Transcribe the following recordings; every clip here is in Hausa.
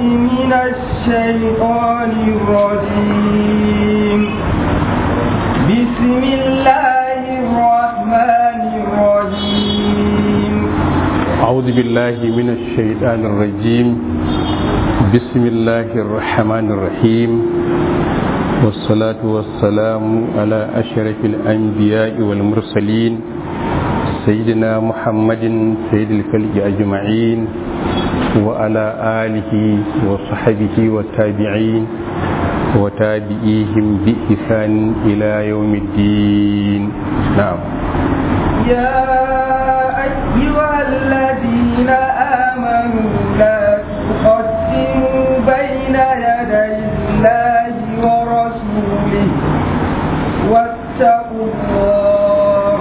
من الشيطان الرجيم بسم الله الرحمن الرحيم أعوذ بالله من الشيطان الرجيم بسم الله الرحمن الرحيم والصلاة والسلام على أشرف الأنبياء والمرسلين سيدنا محمد سيد الخلق أجمعين وعلى آله وصحبه والتابعين وتابعيهم بإحسان إلى يوم الدين نعم يا أيها الذين آمنوا لا تقدموا بين يدي الله ورسوله واتقوا الله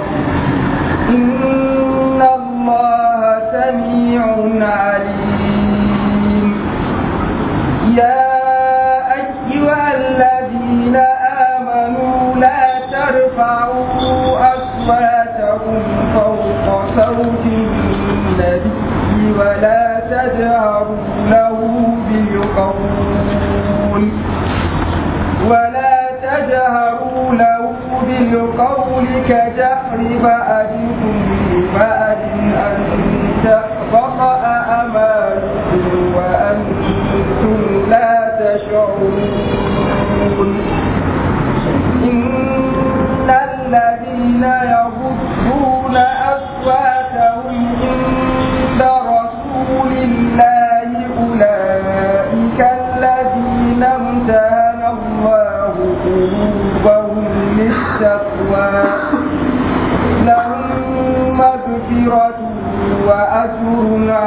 إن الله سميع عليم يا أيها الذين آمنوا لا ترفعوا أصواتكم فوق صوت النبي ولا تجهروا له بالقول ولا تجهروا له بالقول كجهر بعضكم لبعض أن تحبط أعمالكم وأنتم لا تشعرون إن الذين يغضون أصواتهم عند رسول الله أولئك الذين امتهن الله قلوبهم للتقوى لهم مغفرة وأجر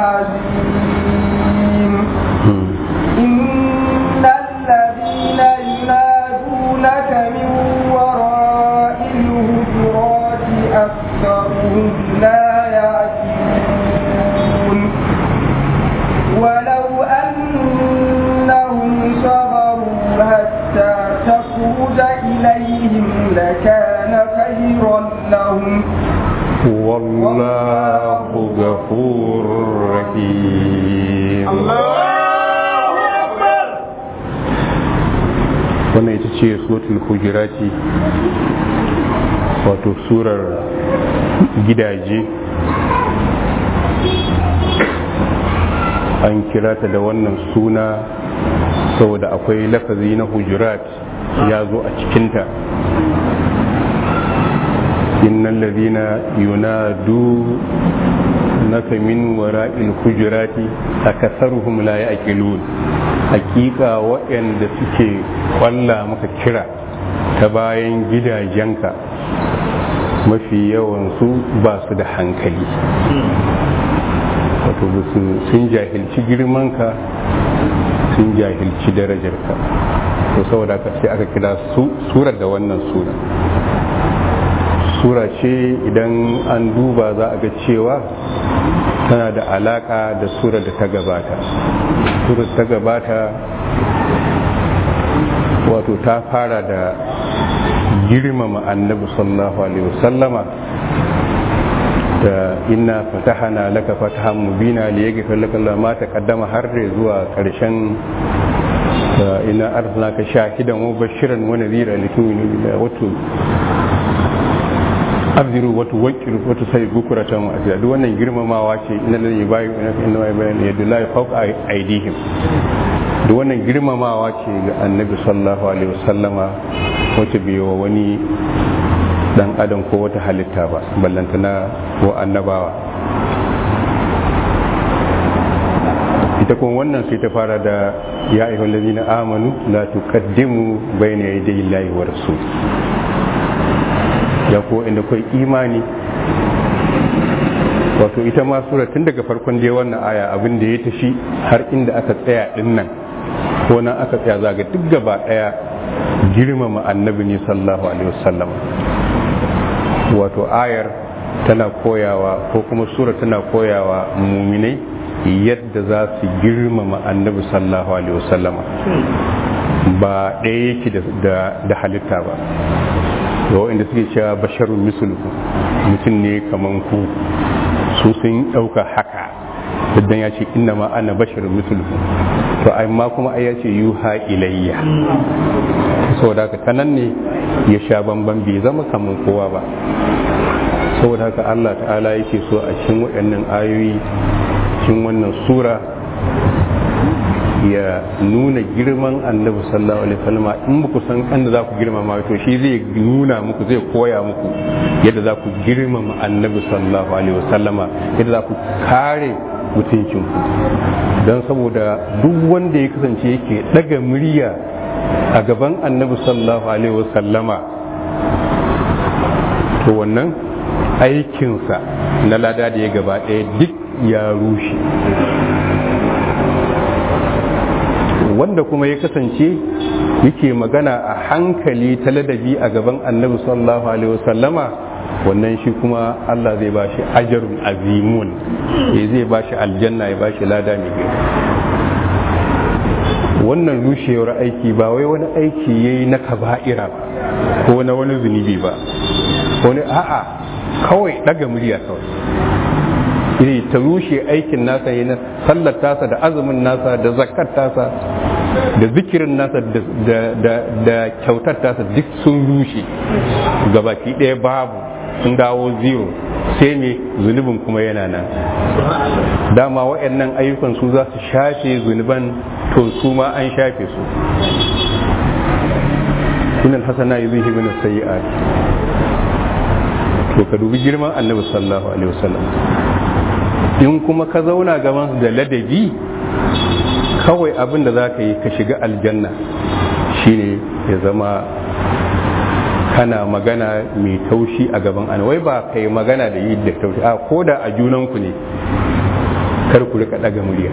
عظيم إن الذين ينادونك من وراء الهجرات أكثرهم لا يعقلون ولو أنهم صبروا حتى تخرج إليهم لكان خيرا لهم والله غفور رحيم wannan ita ce suratul hujurati wato surar gidaje an kira ta da wannan suna saboda akwai lafazi na hujurat ya zo a cikinta innal ladina yunadu naka min wara'il hujurati akasaruhum la ya'qilun hakika waɗanda suke kwalla maka kira ta bayan gidajenka mafi yawansu ba su da hankali wato sun jahilci girmanka sun jahilci darajarka to saboda ka sai aka kira surar da wannan sura sura ce idan an duba za a ga cewa tana da alaka da surar da ta gabata surar ta gabata wato ta fara da girmama annabi sallallahu alaihi wasallama da inna fatahana laka fatahan mubina li yaghfir laka Allah ma taqaddama har zuwa karshen inna arsalnaka shahidan wa bashiran wa nadhira litu'minu billahi wa tu abdiru wa tuwakkiru wa tusayyi bukuratan wa azza duk wannan girmamawa ce inna lillahi yubayu inna ma yubayu yadullahi fawqa aydihim duk wannan girmamawa ce ga annabi sallallahu alaihi wasallama wacce bai wa wani dan adam ko wata halitta ba ballantana ko annabawa ita kuma wannan sai ta fara da ya ayyuhal ladina amanu la tuqaddimu bayna yaday Allahi wa rasul ya ko inda kai imani wato ita ma sura tun daga farkon dai wannan aya abin da ya tafi har inda aka tsaya din nan ko nan aka tsaya zaga duk gaba daya girmama annabi ne sallallahu alaihi wasallam wato ayar tana koyawa ko kuma sura tana koyawa muminai yadda za su girmama annabi sallallahu alaihi wasallama ba ɗaya yake da halitta ba da waɗanda suke cewa basharun misluku mutum ne kaman ku su sun ɗauka haka idan ya ce inna ma ana basharun mislukum to amma kuma ai ya ce yuha ilayya saboda haka tanan ne ya sha bamban bai zama kamar kowa ba saboda haka Allah ta'ala yake so a cikin waɗannan ayoyi cikin wannan sura ya nuna girman annabi sallallahu alaihi wasallam in ba ku san kan da za ku girmama to shi zai nuna muku zai koya muku yadda za ku girmama annabi sallallahu alaihi wasallama yadda za ku kare mutuncinku don saboda duk wanda ya kasance yake daga murya a gaban annabi sallallahu alaihi wasallama to wannan aikinsa na lada da ya gaba ɗaya duk ya rushe wanda kuma ya kasance yake magana a hankali ta ladabi a gaban annabi sallallahu alaihi wasallama wannan shi kuma Allah zai bashi ajarun azimun ya zai bashi aljanna ya bashi lada mai girma wannan rushewar aiki ba wai wani aiki yayi na kaba'ira ba ko na wani zunubi ba wani a'a kawai daga murya kawai iri ta rushe aikin nasa yi na sallar tasa da azumin nasa da zakat tasa da zikirin nasa da kyautar tasa duk sun rushe gabaki ɗaya babu sun dawo zero sai ne zunubin kuma yana nan dama waɗannan ayyukan su za su shafe zunuban to su ma an shafe su sunan hasana yi zuhi bin sayi'at to ka dubi girman annabi sallallahu alaihi wasallam in kuma ka zauna gaban da ladabi kawai abin da za ka yi ka shiga aljanna shine ya zama kana magana mai taushi a gaban an wai ba ka yi magana da yi da taushi a ko da a junanku ne kar ku rika daga murya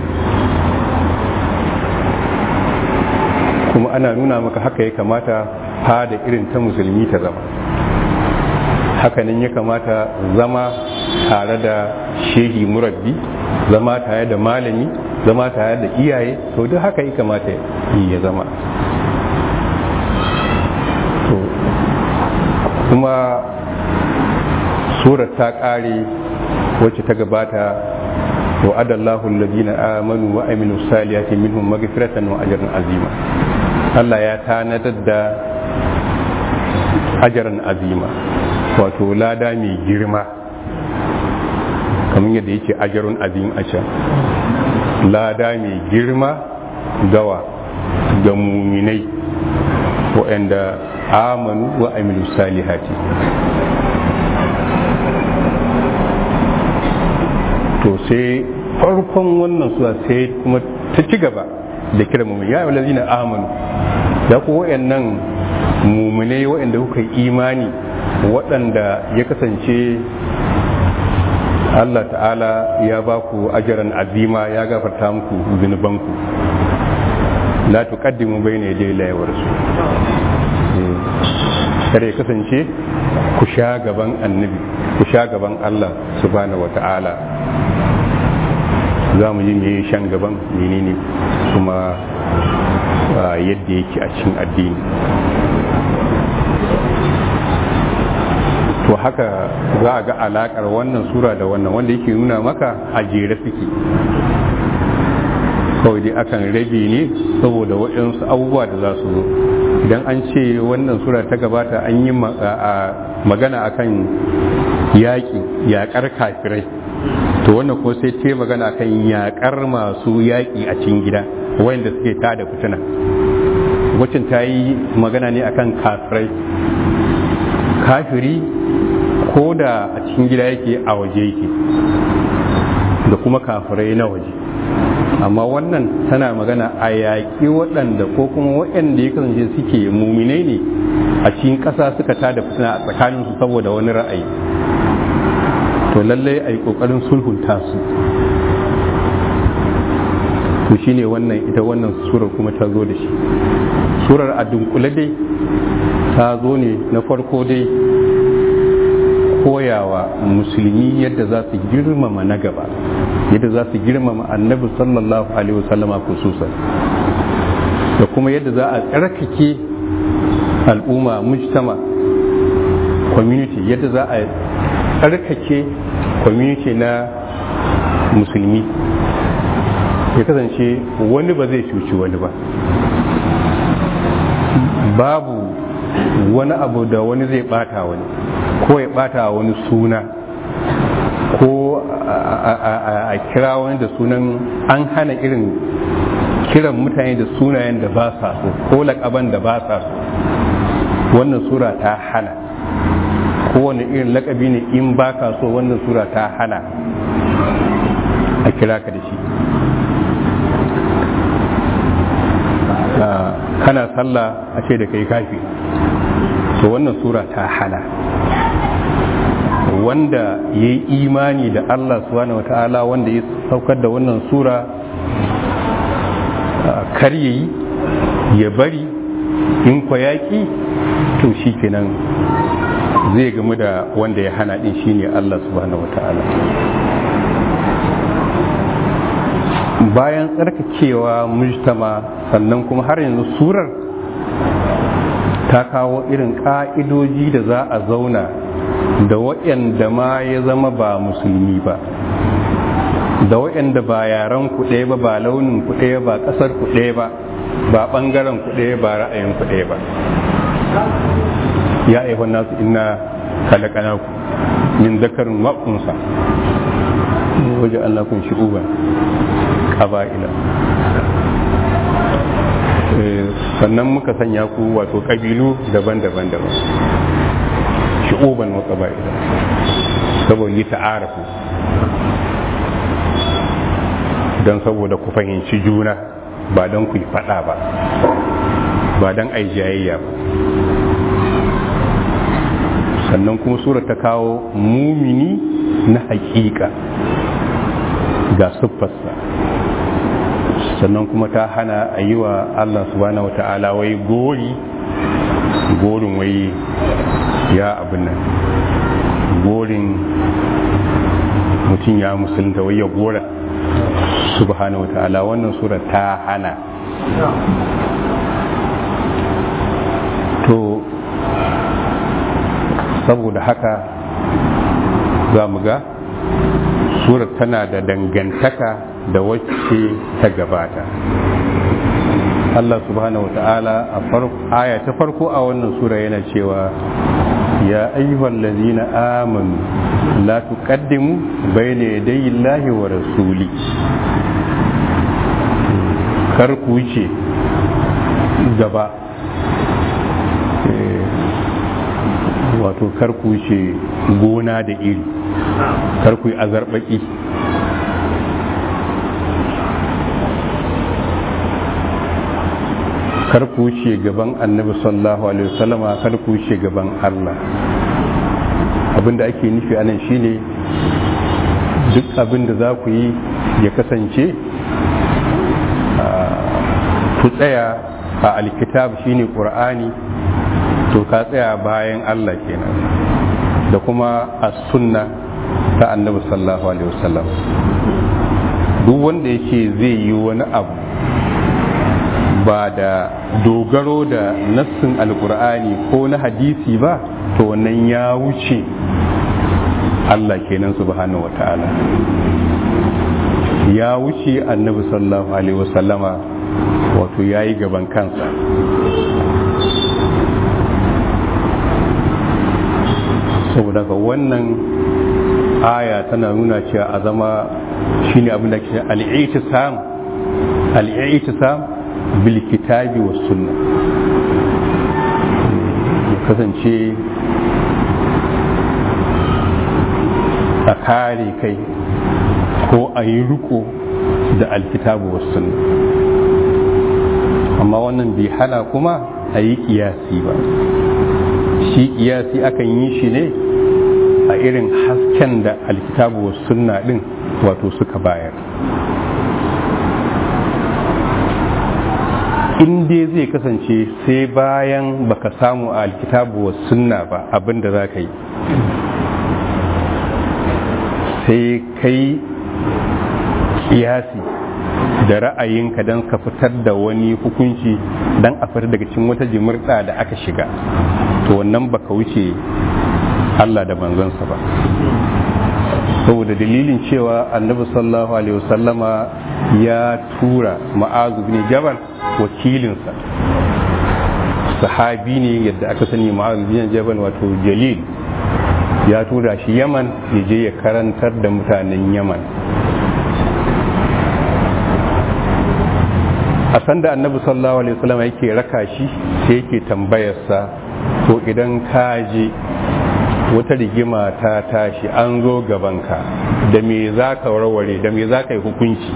kuma ana nuna maka haka ya kamata fada irin ta musulmi ta zama hakanan ya kamata zama tare da shehi murabbi zama tare da malami zama tare da iyaye to duk haka ya kamata ya zama kuma surar ta ƙare wacce ta gabata wa adallahu alladhina amanu wa aminu salihati minhum maghfiratan wa ajran azima Allah ya tanadar da ajran azima wato lada mai girma kamar yadda yake ajarun azim a can lada mai girma gawa ga muminai waɗanda amanu wa amilu salihati to sai farkon wannan suwa sai kuma ta ci gaba da kira mumin ya yi lazina amanu ya ku waɗannan muminai waɗanda kuka yi imani waɗanda ya kasance Allah ta'ala ya ba ku ajaran azima ya gafarta muku zunubanku la tuqaddimu bayna yaday Allah wa rasul kare ya kasance ku sha gaban annabi ku sha gaban Allah subhanahu wata'ala za mu yi me shan gaban menene kuma yadda yake a cikin addini to haka za a ga alakar wannan sura da wannan wanda yake nuna maka a jere suke kawai dai akan rabe ne saboda waɗansu abubuwa da za su zo idan an ce wannan sura ta gabata an yi magana akan yaƙi yaƙar kafirai to wannan ko sai ce magana akan yaƙar masu yaƙi a cikin gida wanda suke tada fitina wacin ta yi magana ne akan kafirai kafiri ko da a cikin gida yake a waje yake da kuma kafirai na waje amma wannan tana magana a yaƙi waɗanda ko kuma waɗanda ya kasance suke muminai ne a cikin ƙasa suka tada fitina a tsakaninsu saboda wani ra'ayi to lallai a yi ƙoƙarin sulhunta su to shine wannan ita wannan surar kuma ta zo da shi surar a dunkule dai ta zo ne na farko dai koyawa musulmi yadda za su girmama na gaba yadda za su girmama annabi sallallahu alaihi wasallama khususan da kuma yadda za a tsarkake al'umma mujtama community yadda za a tsarkake community na musulmi ya kasance wani ba zai cuci wani ba babu wani abu da wani zai bata wani ko ya bata wani suna ko a kira wani da sunan an hana irin kiran mutane da sunayen da ba sa so ko lakaban da ba sa so wannan sura ta hana kowane irin lakabi ne in ba ka so wannan sura ta hana a kira ka da shi kana sallah a ce da kai kafi to wannan sura ta hana wanda ya yi imani da Allah subhanahu wa ta'ala wanda ya saukar da wannan sura kar ya yi ya bari in kwa yaƙi to shi kenan zai gamu da wanda ya hana din shine Allah subhanahu wa ta'ala bayan tsarkakewa mujtama sannan kuma har yanzu surar ta kawo irin ƙa'idoji da za a zauna da waɗanda ma ya zama ba musulmi ba da waɗanda ba yaren kuɗe ba ba launin kuɗe ba ƙasar kuɗe ba ba ɓangaren kuɗe ba ra'ayin kuɗe ba ya aihon nasu ina kalakanaku min zakarin waƙunsa waje Allah kun shi uban ƙaba'ila sannan muka sanya ku wato ƙabilu daban-daban daban shi'uban wa ƙaba'ila saboda yi ta'arafu don saboda ku fahimci juna ba don ku yi faɗa ba ba don ai jayayya ba sannan kuma sura ta kawo mumini na hakika ga siffarsa sannan kuma ta hana a yi wa Allah subhanahu wa ta'ala wai gori gorin wai ya abin nan gorin mutum ya musulunta wai ya gora subhanahu wa ta'ala wannan sura ta hana to saboda haka za mu ga surar tana da dangantaka da wacce ta gabata Allah subhanahu wata'ala a aya ta farko a wannan sura yana cewa ya ayyuhal ladina amanu la tuqaddimu bayna yaday Allahi wa rasuli kar ku wuce gaba wato kar ku wuce gona da iri kar ku yi azarbaki kar ku wuce gaban annabi sallallahu alaihi wasallama kar ku wuce gaban Allah abinda ake nufi anan shine duk abin da za ku yi ya kasance ku tsaya a alkitab shine qur'ani to ka tsaya bayan Allah kenan da kuma a sunna ta annabi sallallahu alaihi wasallam duk wanda yake zai yi wani abu ba da dogaro da nassin alkur'ani ko na hadisi ba to wannan ya wuce Allah kenan subhanahu wata'ala ya wuce annabi sallallahu alaihi wasallama wato ya yi gaban kansa saboda ga wannan aya tana nuna cewa a zama shine abin da ke al'i'tisam al'i'tisam bil kitabi was sunna kasance a kare kai ko a yi riko da alkitabu was sunna amma wannan bai hana kuma a yi kiyasi ba shi kiyasi akan yi shi ne a irin hasken da alkitabu sunna din wato suka bayar in dai zai kasance sai bayan baka samu a alkitabu sunna ba abinda za ka yi sai kai kiyasi da ra'ayinka don ka fitar da wani hukunci don a fitar daga cikin wata jimurta da aka shiga to wannan baka wuce Allah da manzansa ba saboda dalilin cewa annabi sallallahu alaihi wasallama ya tura ma'azu bin jabal wakilinsa sahabi ne yadda aka sani ma'azu bin jabal wato jalil ya tura shi yaman ya je ya karantar da mutanen yaman a sanda annabi sallallahu alaihi wasallam yake raka shi sai yake tambayarsa to idan ka je wata rigima ta tashi an zo gabanka da me za ka warware da me za ka yi hukunci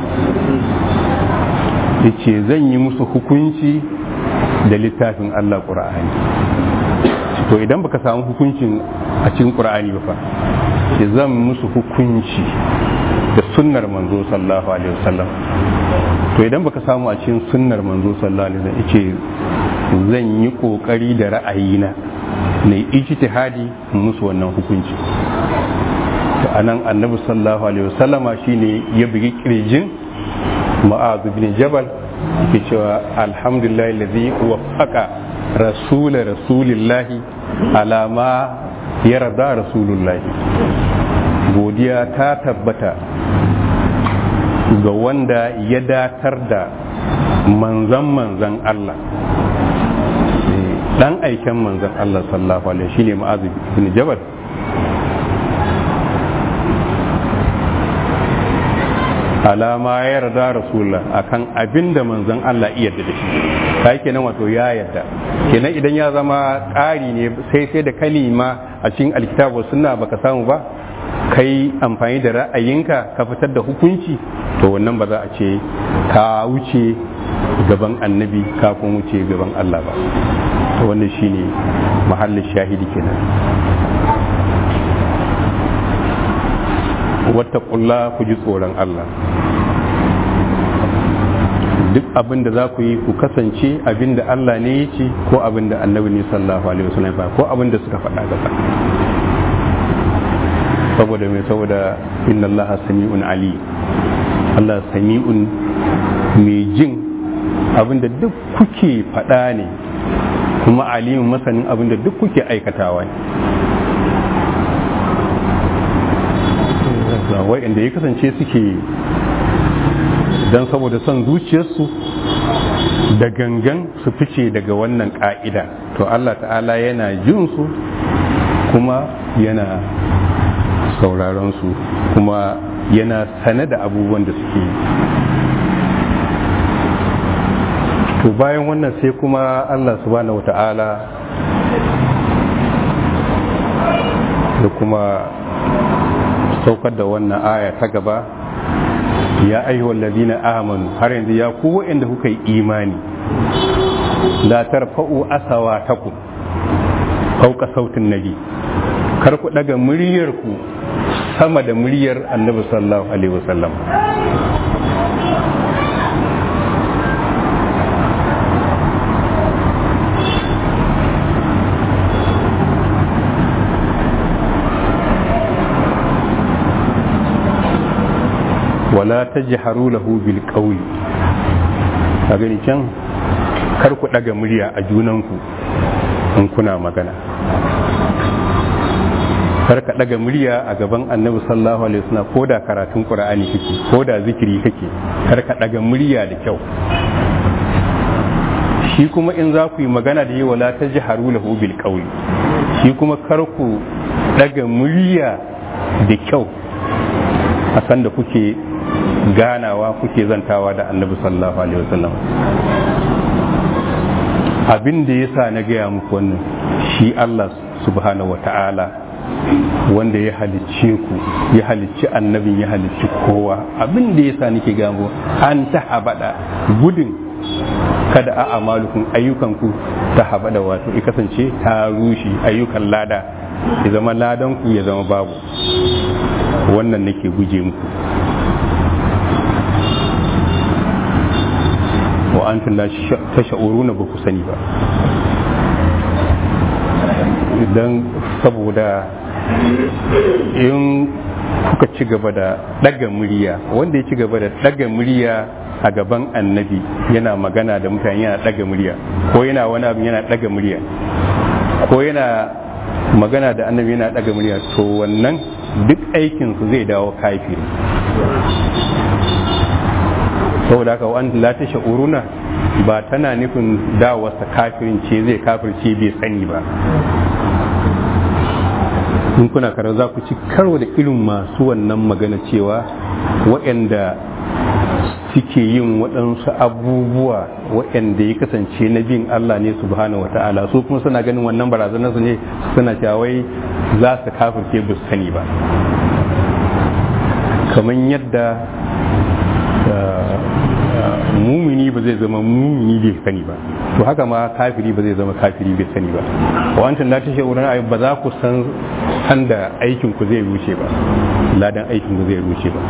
yace zan yi musu hukunci da littafin Allah ƙura'ani to idan baka samu hukuncin a cikin ƙura'ani ba fa ce zan musu hukunci da sunnar manzo sallallahu alaihi wasallam to idan baka samu a cikin sunnar manzo sallallahu alaihi wasallam yace zan yi kokari da ra'ayina na ijtihadi musu wannan hukunci to anan annabi sallallahu alaihi wasallama shine ya bugi kirjin ma'az bin jabal yake cewa alhamdulillah alladhi waffaqa rasul rasulillahi ala ma yarda rasulullahi godiya ta tabbata ga wanda ya datar da manzan manzan Allah dan aiken manzan Allah sallallahu alaihi shine ma'az bin jabal alama ya yarda rasulullah akan abin da manzon Allah iya yarda da shi kai kenan wato ya yarda kenan idan ya zama ƙari ne sai sai da kalima a cikin alkitabu sunna baka samu ba kai amfani da ra'ayinka ka fitar da hukunci to wannan ba za a ce ka wuce gaban annabi kafin wuce gaban Allah ba to wannan shine mahallin shahidi kenan wata kulla ku ji tsoron Allah duk abin da za ku yi ku kasance abin da Allah ne ya ce ko abin da annabi ne sallallahu alaihi wasallam ba ko abin da suka faɗa gaba saboda mai saboda inna Allah sami'un ali Allah sami'un mai jin abin da duk kuke faɗa ne kuma alimin masanin abin da duk kuke aikatawa ne wa'inda ya kasance suke don saboda son zuciyarsu da gangan su fice daga wannan ka'ida to Allah ta'ala yana jin su kuma yana sauraron su kuma yana sane da abubuwan da suke yi to bayan wannan sai kuma Allah subhanahu wata'ala da kuma saukar da wannan aya ta gaba ya ayyuhal ladina amanu har yanzu ya ku waɗanda kuka yi imani la tarfa'u asawatakum fauka sautin nabi kar ku daga muryar ku sama da muryar annabi sallallahu alaihi wasallam wala ta jiharu lahu bil qawli a gani can kar ku daga murya a junanku in kuna magana kar ka daga murya a gaban annabi sallallahu alaihi wasallam ko da karatun qur'ani kake ko da zikiri kake kar ka daga murya da kyau shi kuma in za ku yi magana da yi wala ta jiharu lahu bil qawli shi kuma kar ku daga murya da kyau a sanda kuke ganawa kuke zantawa da annabi sallallahu alaihi wasallam abin da yasa na gaya muku wannan shi Allah subhanahu wata'ala wanda ya halicce ku ya halicci annabin ya halicci kowa abin da yasa nake gamo an ta habada gudun kada a amalukun ayyukanku ta habada wato ya kasance ta rushe ayyukan lada ya zama ladan ku ya zama babu wannan nake guje muku wa antum la tash'uruna ba ku sani ba idan saboda in kuka ci gaba da daga murya wanda ya ci gaba da daga murya a gaban annabi yana magana da mutane yana daga murya ko yana wani abu yana daga murya ko yana magana da annabi yana daga murya to wannan duk aikinsu zai dawo kafiri saboda haka wa'an la ta sha'uruna ba tana nufin dawarsa kafirin ce zai kafirce bai sani ba in kuna karo za ku ci karo da irin masu wannan magana cewa waɗanda suke yin waɗansu abubuwa waɗanda ya kasance na bin Allah ne subhanahu wa ta'ala su kuma suna ganin wannan barazanar su ne suna cewa wai za su kafirce ba su sani ba kamar yadda mumini ba zai zama mumini bai sani ba to haka ma kafiri ba zai zama kafiri bai sani ba wancan la tashe wurin ayi ba za ku san san da aikin ku zai rushe ba ladan aikin ku zai rushe ba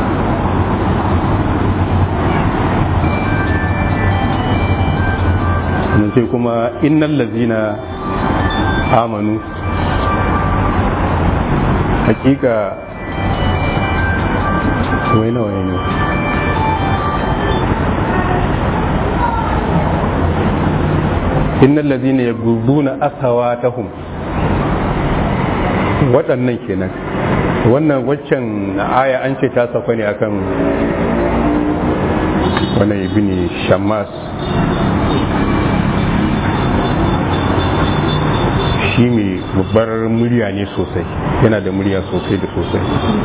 mun ce kuma innal lazina amanu hakika wai nawa ne innal ladina yaghudduna asawatahum waɗannan kenan wannan waccan aya an ce ta sauka ne akan wannan ibn shammas shi mai babbar murya ne sosai yana da murya sosai da sosai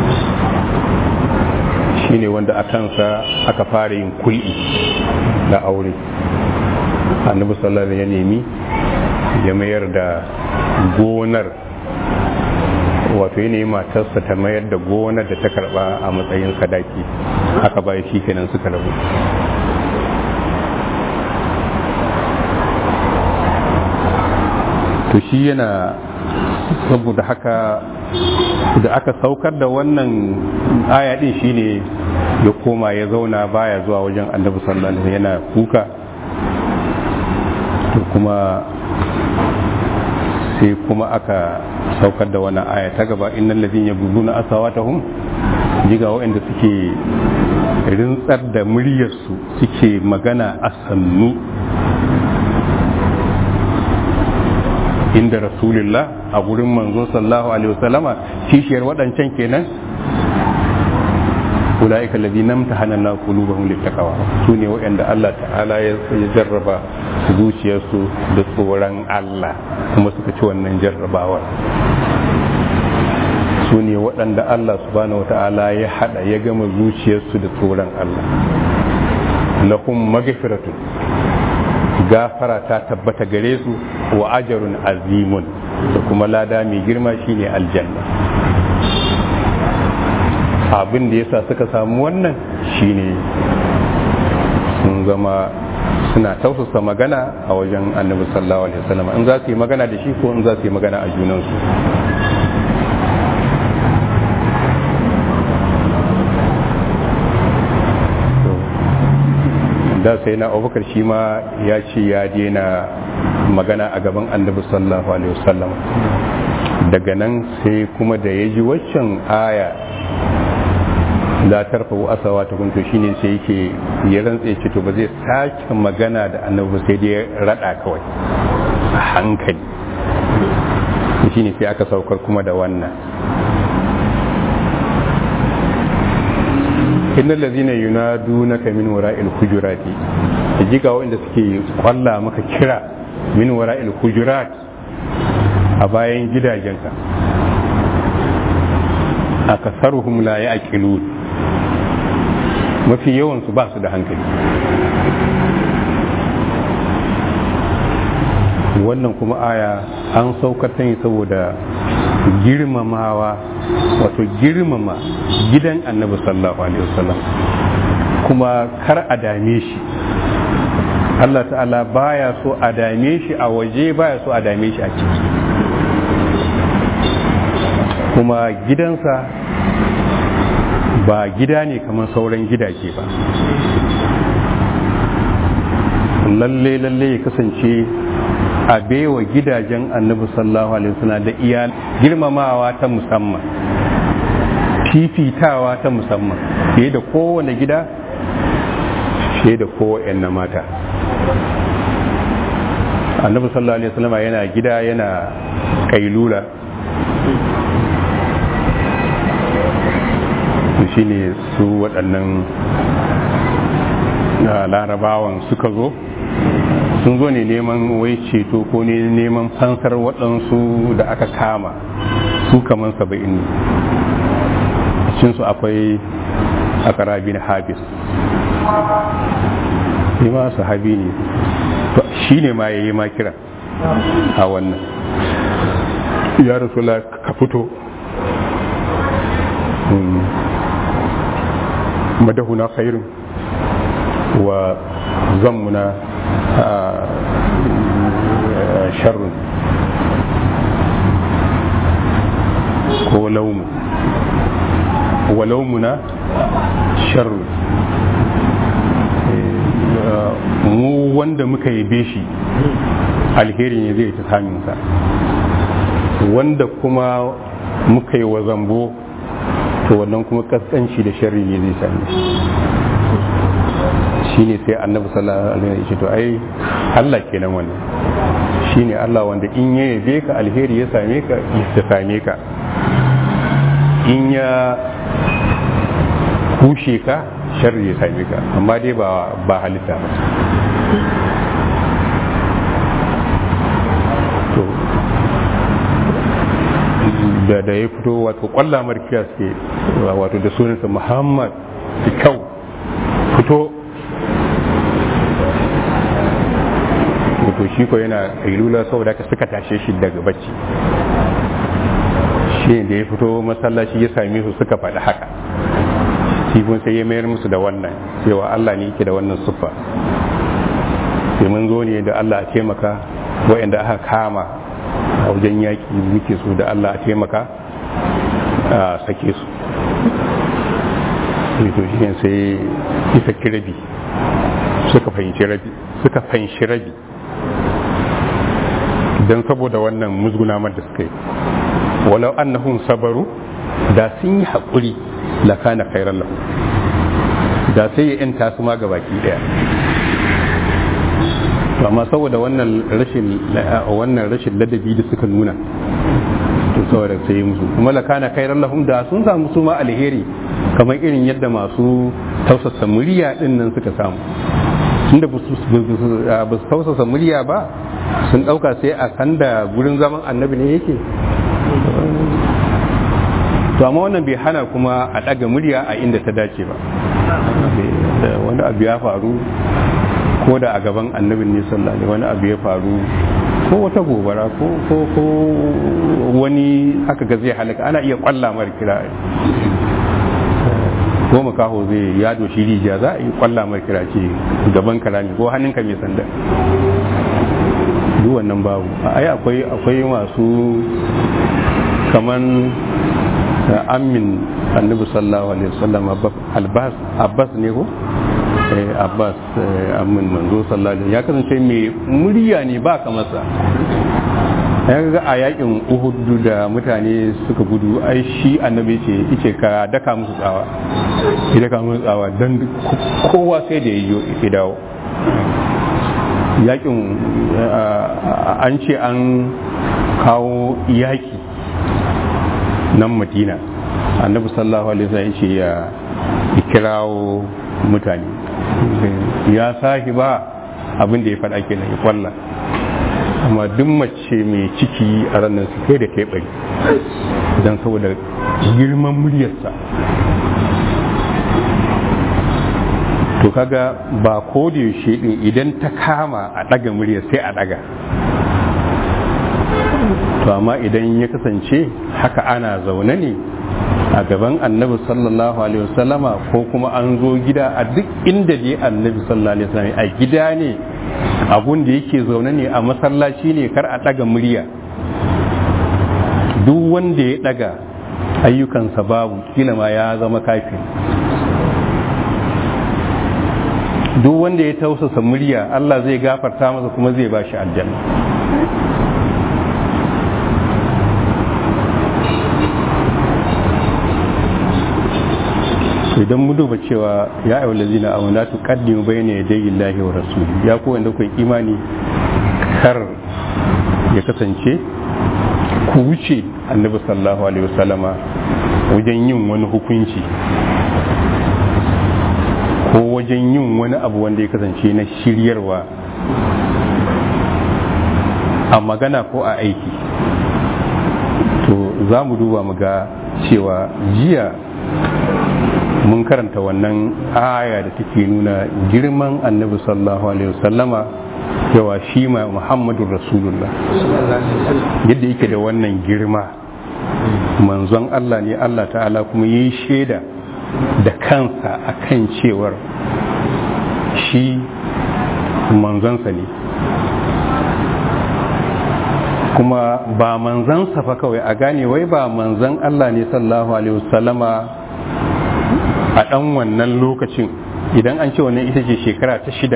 shi ne wanda a kansa aka fara yin kul'i da aure annabi sallallahu ya nemi ya mayar da gonar wato ya nemi matarsa ta mayar da gonar da ta karba a matsayin sadaki haka ba shi kenan suka rabu to shi yana saboda haka da aka saukar da wannan aya din shine ya koma ya zauna baya zuwa wajen annabi sallallahu alaihi yana kuka to kuma sai kuma aka saukar da wannan aya ta gaba innal ladina yabuduna asawatahum jiga waɗanda suke rintsar da muryarsu suke magana a sannu inda rasulullah a gurin manzo sallallahu alaihi wasallama kishiyar waɗancan kenan ulaika alladhina imtahana Allah qulubahum littaqwa sune waɗanda Allah ta'ala ya jarraba zuciyarsu da tsoron Allah kuma suka ci wannan jarrabawar su ne waɗanda Allah subhanahu wa ta'ala ya haɗa ya gama zuciyarsu da tsoron Allah lahum magfiratun gafara ta tabbata gare su wa ajarun azimun da kuma lada mai girma shine aljanna abin da yasa suka samu wannan shine sun zama suna tausasa magana a wajen annabi sallallahu alaihi wasallam in za su yi magana da shi ko in za su yi magana a junansu da sai na abubakar shi ma ya ce ya daina magana a gaban annabi sallallahu alaihi wasallam daga nan sai kuma da ya ji waccan aya la tarfa asawa ta kunto shine sai yake ya rantse ce to ba zai sake magana da annabi sai dai rada kawai a hankali shine sai aka saukar kuma da wannan innal ladhina yunadunaka min wara'il hujurati jika wanda suke kwalla maka kira min wara'il hujurat a bayan gidajenka akasaruhum la ya'qilun mafi yawan su ba su da hankali wannan kuma aya an saukar ta ne saboda girmamawa wato girmama gidan annabi sallallahu alaihi wasallam kuma kar a dame shi Allah ta'ala baya so a dame shi a waje baya so a dame shi a ciki kuma gidansa ba gida ne kamar sauran gidaje ba lalle lalle ya kasance a baiwa gidajen annabi sallallahu alaihi wasallam da iyal girmamawa ta musamman fifitawa ta musamman fiye da kowane gida fiye da kowane mata annabi sallallahu alaihi wasallam yana gida yana kailula shine su waɗannan larabawan suka zo sun zo ne neman wai ceto ko ne neman fansar waɗansu da aka kama su kaman saba'in ne cinsu akwai akarabi na habis shi ma sahabi ne shi ne ma ya yi ma kira a wannan ya rasula ka fito madahuna khairun wa zammuna sharrun ko laumu wa laumuna sharrun mu wanda muka yabe shi alheri ne zai ta samunsa wanda kuma muka yi wa zambo to wannan kuma kaskanci da sharri ne zai same shi ne sai annabi sallallahu alaihi wasallam to ai Allah kenan wannan shine Allah wanda in ya yabe ka alheri ya same ka ya same ka in ya kushe ka sharri ya same ka amma dai ba ba halitta ba to da da ya fito wato kwalla markiya suke wato da sunansa muhammad kyau fito to shi ko yana kailula saboda ka suka tashe shi daga bacci shi da ya fito masallaci ya same su suka faɗi haka sifin sai ya mayar musu da wannan cewa Allah ne yake da wannan siffa sai mun zo ne da Allah a taimaka waɗanda aka kama a wajen yaƙi muke so da Allah a taimaka a sake su to shi ne sai isa rabi suka fahimci rabi suka fahimci rabi don saboda wannan musguna da suka yi walau annahum sabaru da sun yi haƙuri la kana khairan lahu da sai ya yanta su ma gabaki daya to amma saboda wannan rashin wannan rashin ladabi da suka nuna to saboda sai yi musu kuma la kana khairan lahum da sun samu su ma alheri kamar irin yadda masu tausasa murya din nan suka samu tunda ba su tausasa murya ba sun ɗauka sai a sanda gurin zaman annabi ne yake to amma wannan bai hana kuma a ɗaga murya a inda ta dace ba wani abu ya faru ko da a gaban annabin ne sallallahu wani abu ya faru ko wata gobara ko ko ko wani aka ga zai halaka ana iya kwalla mar kira ko makaho zai ya doshi rijiya za a yi kwalla mar kira ce gaban karami ko hannunka mai sanda duk wannan babu ai akwai akwai masu kaman amin annabi sallallahu alaihi wasallam abbas abbas ne ko abbas amin manzo sallallahu alaihi ya kasance mai murya ne ba kamar sa ya ga a yakin uhud da mutane suka gudu ai shi annabi ce yake ka daka musu tsawa ya daka musu tsawa dan kowa sai da ya dawo yakin an ce an kawo yaki nan madina annabi sallallahu alaihi wasallam ce ya kirawo mutane ya sahi ba abin da ya faɗa kenan ya kwalla amma duk mace mai ciki a ranar su kai da kai bari don saboda girman muryarsa to kaga ba ko da yaushe din idan ta kama a ɗaga murya sai a ɗaga to amma idan ya kasance haka ana zaune ne a gaban annabi sallallahu alaihi wasallama ko kuma an zo gida a duk inda dai annabi sallallahu alaihi wasallam a gida ne abun da yake zaune ne a masallaci ne kar a ɗaga murya duk wanda ya ɗaga ayyukansa babu kila ma ya zama kafin duk wanda ya tausasa murya Allah zai gafarta masa kuma zai ba shi aljanna idan mu duba cewa ya ayyuhal ladzina amanu la tuqaddimu bayna yaday Allahi wa rasuli ya ku wanda ku imani kar ya kasance ku wuce annabi sallallahu alaihi wasallama wajen yin wani hukunci wajen yin wani abu wanda ya kasance na shiryarwa a magana ko a aiki to za mu duba mu ga cewa jiya mun karanta wannan aya da take nuna girman annabi sallallahu alaihi wasallama yawa shi ma muhammadun rasulullah yadda yake da wannan girma manzon Allah ne Allah ta'ala kuma yi shaida da kansa akan cewar shi manzonsa ne kuma ba manzansa fa kawai a gane wai ba manzan Allah ne sallallahu alaihi wasallama a ɗan wannan lokacin idan an ce wannan ita ce shekara ta shida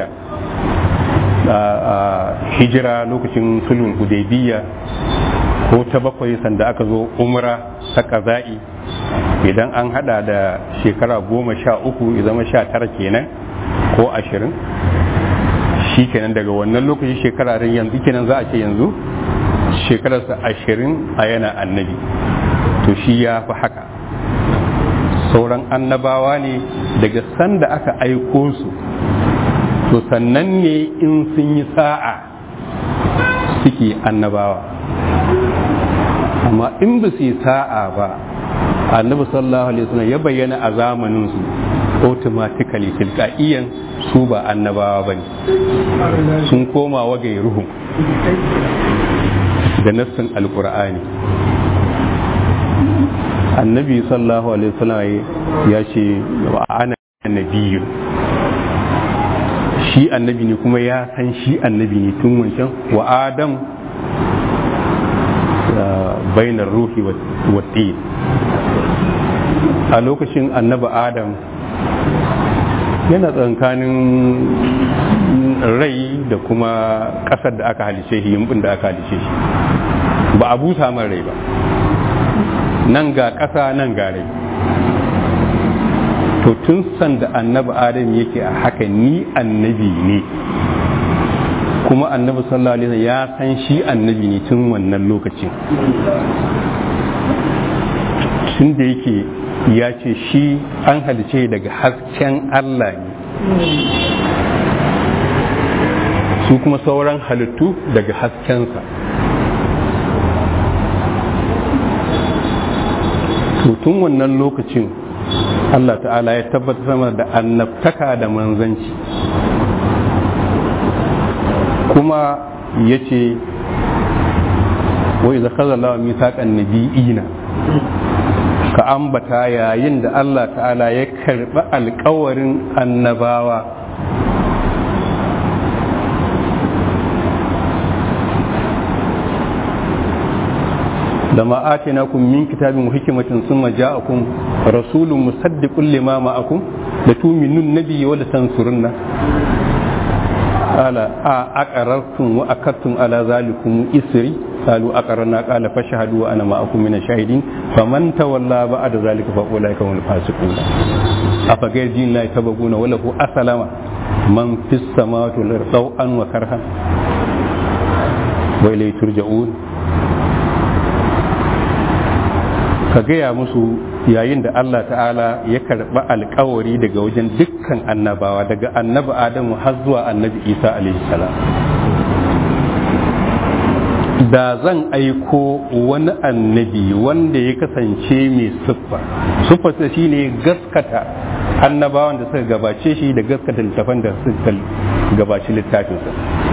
a hijira lokacin sulhun hudaybiya ko ta bakwai sanda aka zo umra ta kaza'i idan an hada da shekara goma sha uku ya zama sha tara kenan ko ashirin shi kenan daga wannan lokaci shekara yanzu kenan za a ce yanzu shekararsa ashirin a yana annabi to shi ya fi haka sauran annabawa ne daga sanda aka aiko su to sannan ne in sun yi sa'a suke annabawa amma in ba su yi sa'a ba annabi sallallahu alaihi wasallam ya bayyana a zamanin su automatically tilqaiyan su ba annabawa bane sun koma wa gairuhum da nassin alkur'ani annabi sallallahu alaihi wasallam ya ce wa ana nabiyyu shi annabi ne kuma ya san shi annabi ne tun wancan wa adam bainar ruhi wa a lokacin annabi adam yana tsankanin rai da kuma ƙasar da aka halice shi yimbin da aka halice shi ba a busa man rai ba nan ga ƙasa nan ga rai to tun sanda annabi adam yake a haka ni annabi ne kuma annabi sallallahu alaihi wasallam ya san shi annabi ne tun wannan lokacin tun da yake ya ce shi an halice daga hasken Allah ne su kuma sauran halittu daga haskensa tun wannan lokacin Allah ta'ala ya tabbatar sama da annabtaka da manzanci kuma ya ce wai zaka zalawa misaƙan nabi'ina ka ambata yayin da Allah ta'ala ya karɓi alkawarin annabawa لما آتيناكم من كتاب وحكمة ثم جاءكم رسول مصدق لما معكم لتؤمنون النبي ولتنصرن قال أقررتم وأكدتم على ذلكم إسري قالوا أقررنا قال فاشهدوا وأنا معكم من الشاهدين فمن تولى بعد ذلك فأولئك هم الفاسقون أفغير دين الله يتبغون وله أسلم من في السماوات والأرض طوعا وكرها وإليه ترجعون ka gaya musu yayin da Allah ta'ala ya karɓi alkawari daga wajen dukkan annabawa daga annabi Adamu har zuwa annabi Isa alaihi salam da zan aiko wani annabi wanda ya kasance mai siffa siffarsa shine gaskata annabawan da suka gabace shi da gaskata littafan da suka gabaci littafinsa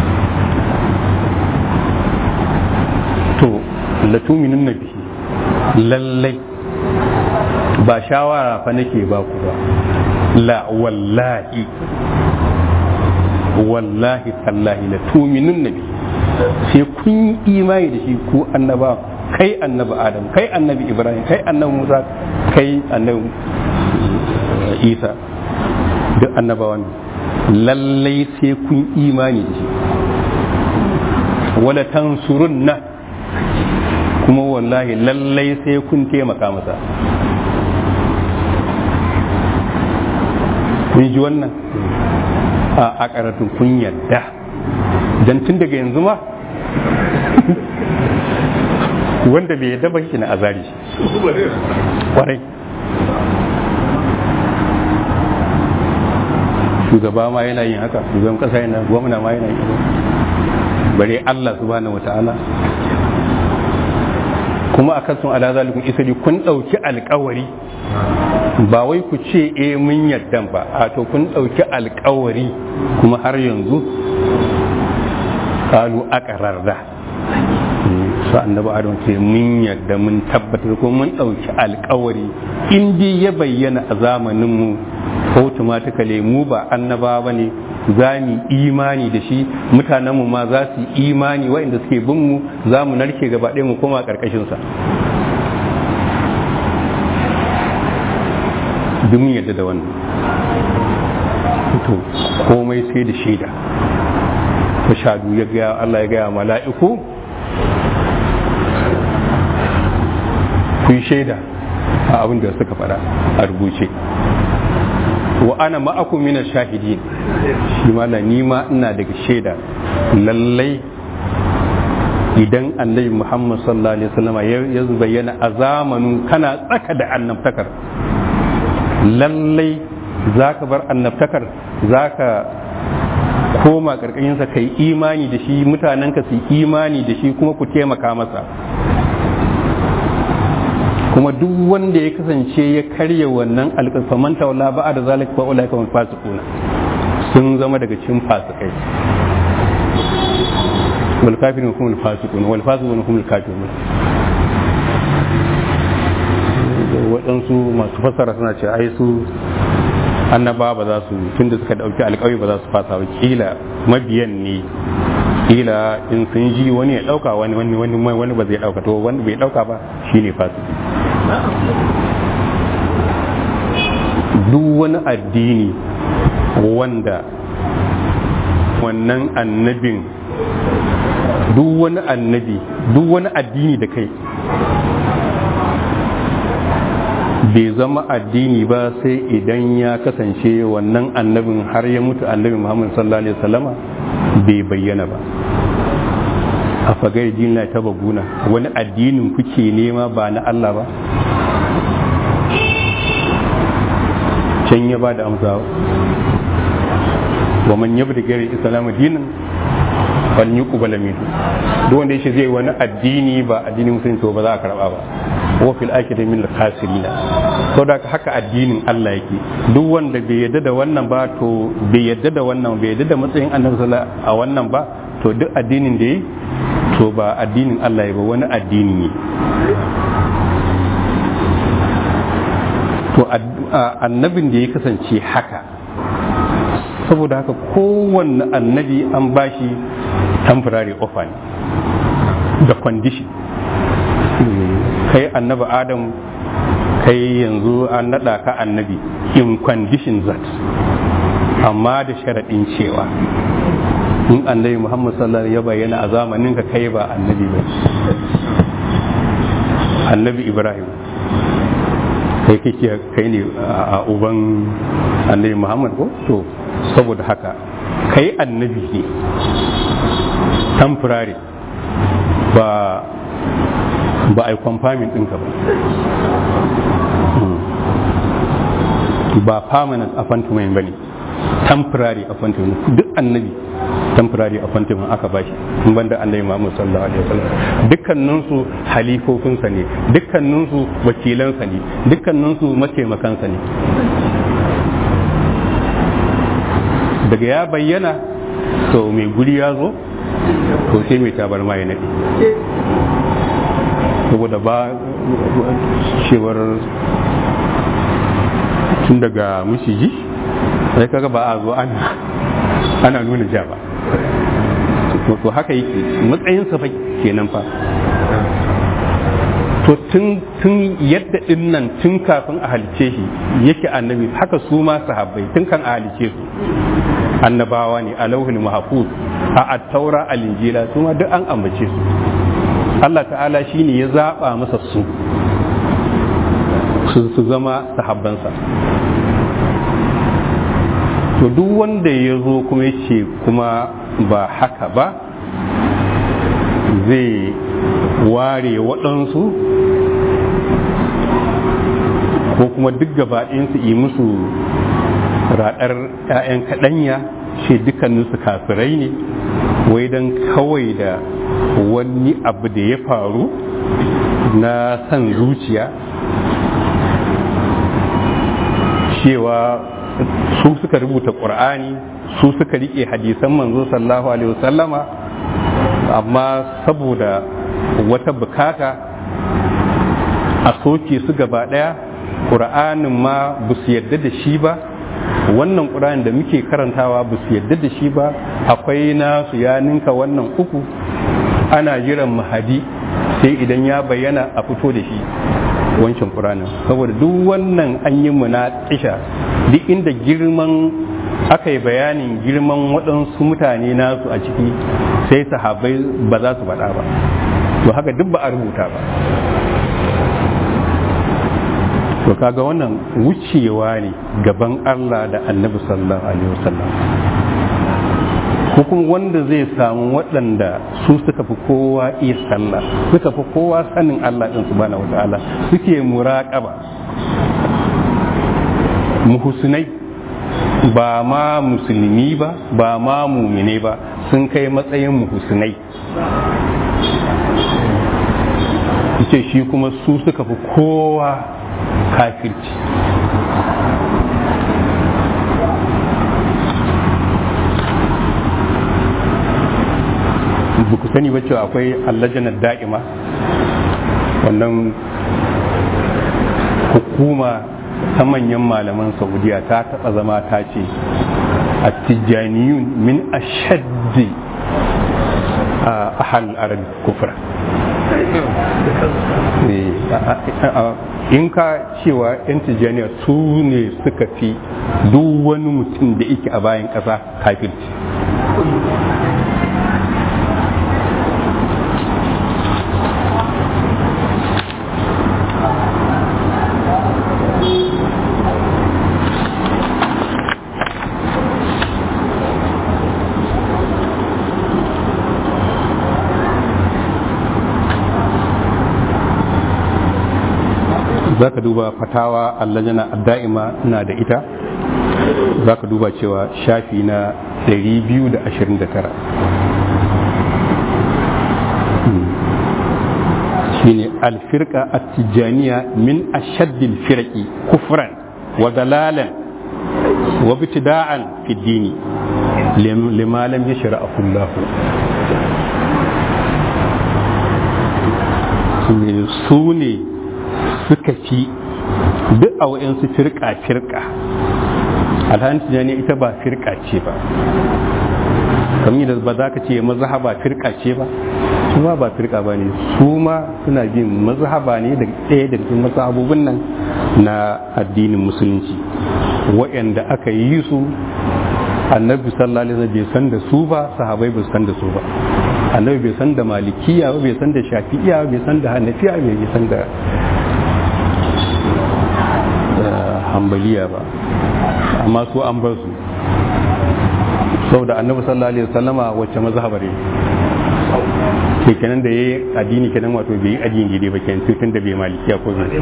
to latuminin nabi lallai ba shawara fa nake ba ku ba la wallahi wallahi tallahi la tuminin nabi sai kun yi imani da shi ku annaba kai annabi adam kai annabi ibrahim kai annabi musa kai annabi isa duk annabawan lallai sai kun imani da shi wala tansurunna kuma wallahi lallai sai kun taimaka masa kun ji wannan a karatun kun yadda don tun daga yanzu ma wanda bai yadda ba shi na azari kwarai shugaba ma yana yin haka shugaban kasa yana gwamna ma yana yin haka bare Allah subhanahu wata'ala kuma a kasun ala zalikun isali kun ɗauki alkawari ba wai ku ce e mun yadda ba a to kun ɗauki alkawari kuma har yanzu kalu aqrarda su annabi adam ce mun yadda mun tabbatar ko mun ɗauki alkawari in dai ya bayyana a zamanin mu automatically mu ba annaba ba ne za mu imani da shi mutanenmu ma za su yi imani waɗanda suke bin mu za mu narke gaba ɗaya mu koma ƙarƙashinsa duk mun yadda da wannan to komai sai da shaida shadu ya gaya Allah ya gaya mala'iku ku yi shaida a abin da suka faɗa a rubuce wa ana ma'akum min shahidin shi mala ni ma ina daga shaida lallai idan annabi Muhammad sallallahu alaihi wasallam ya bayyana a zamanin kana tsaka da annabtakar lallai zaka bar annabtakar zaka koma karkashinsa kai imani da shi mutanenka su imani da shi kuma ku taimaka masa kuma duk wanda ya kasance ya karya wannan alƙalfaman tawalla ba da zalik ba ulai kamar fasikuna sun zama daga cikin fasikai wal kafirun kuma al fasiqun wal fasiqun kuma al kafirun waɗansu masu fassara suna ce ai su annaba ba za su tunda suka dauki alƙawari ba za su fasa ba kila mabiyan ne kila in sun ji wani ya dauka wani wani wani wani ba zai dauka to wani bai dauka ba shine fasiki duk wani addini wanda wannan annabin duk wani annabi duk wani addini da kai bai zama addini ba sai idan ya kasance wannan annabin har ya mutu annabi muhammad sallallahu alaihi wasallama bai bayyana ba a fagai dina ta baguna wani addinin kuke nema ba na Allah ba can ya ba da amsa wa man yabda gari islamu dinin fal yuqbal min duk wanda yace zai wani addini ba addinin musulunci to ba za a karba ba wa fil akhirati min al-khasirina saboda haka addinin Allah yake duk wanda bai yadda da wannan ba to bai yadda da wannan bai yadda da matsayin annabi sallallahu a wannan ba to duk addinin da yi to ba addinin Allah ba wani addini ne to annabin da ya kasance haka saboda haka kowanne annabi an bashi temporary offer ne da condition kai annabi adam kai yanzu an naɗa ka annabi in condition that amma da sharaɗin cewa in annabi muhammad sallallahu ya bayyana a zamanin ka kai ba annabi ba annabi ibrahim kai kake kai ne a uban annabi muhammad ko to saboda haka kai annabi ne temporary ba ba a yi kwamfamin ɗinka ba ba permanent appointment ba ne temporary appointment duk annabi temporary appointment aka bashi in banda annabi Muhammad sallallahu alaihi wasallam dukkaninsu halifofinsa ne dukkaninsu wakilansa ne dukkaninsu mataimakansa ne daga ya bayyana to mai guri ya zo to sai mai tabarma ya naɗe saboda ba cewar tun daga mushiji sai kaga ba a zo ana ana nuna ja ba to haka yake matsayinsa fa kenan fa to tun tun yadda din nan tun kafin a halice shi yake annabi haka su ma sahabbai tun kan a halice su annabawa ne a lauhul mahfuz a at-taura al-injila su ma duk an ambace su Allah ta'ala shine ya zaba masa su su zama sahabbansa to duk wanda ya zo kuma ce kuma ba haka ba zai ware waɗansu ko kuma duk gabaɗinsu yi musu raɗar 'ya'yan kaɗanya ce dukkaninsu kafirai ne wai don kawai da wani abu da ya faru na san zuciya cewa su suka rubuta ƙur'ani su suka riƙe hadisan manzo sallallahu alaihi wasallama amma saboda wata bukata a soke su gaba ɗaya ƙur'anin ma ba su yadda da shi ba wannan ƙur'an da muke karantawa ba su yadda da shi ba akwai nasu ya ninka wannan uku ana jiran mahadi sai idan ya bayyana a fito da shi wancan ƙur'anin saboda duk wannan an yi munaƙisha duk inda girman aka yi bayanin girman waɗansu mutane nasu a ciki sai sahabai ba za su faɗa ba to haka duk ba a rubuta ba to kaga wannan wucewa ne gaban Allah da annabi sallallahu alaihi wasallam hukum wanda zai samu waɗanda su suka fi kowa iya sallah suka fi kowa sanin Allah ɗin subhanahu wata'ala suke muraƙaba muhusnai ba ma musulmi ba ba ma mumine ba sun kai matsayin muhusnai ce shi kuma su suka fi kowa kafirci ba ku sani ba cewa akwai allajanar da'ima wannan hukuma ta manyan malaman saudiya ta taɓa zama ta ce a tijjaniyun min ashaddi a ahal arab kufra in ka cewa 'yan tijjaniya su ne suka fi duk wani mutum da yake a bayan ƙasa kafirci za ka duba fatawa allajana da'ima na da ita za ka duba cewa shafi na 229 shine alfirka attijaniya min ashaddil firaki kufran wa dalalan wa bitida'an fi dini lima lam yashra'ahu Allah su ne suka fi duk a wa'yansu firka-firka alhanin tijani ita ba firka ce ba kamar da ba za ka ce mazhaba firka ce ba su ma ba firka ba ne su ma suna bin mazhaba ne da ɗaya daga cikin mazhabobin nan na addinin musulunci waɗanda aka yi su annabi sallallahu alaihi wasallam bai san da su ba sahabai bai san da su ba annabi bai san da malikiya ba bai san da shafi'iya bai san da hanafiya bai san da hambaliya ba amma su an bar su saboda annabi sallallahu alaihi wasallama wacce mazhabar ne ke kenan da yayi addini kenan wato bai yi addini daidai ba kenan tun da bai malikiya ko bai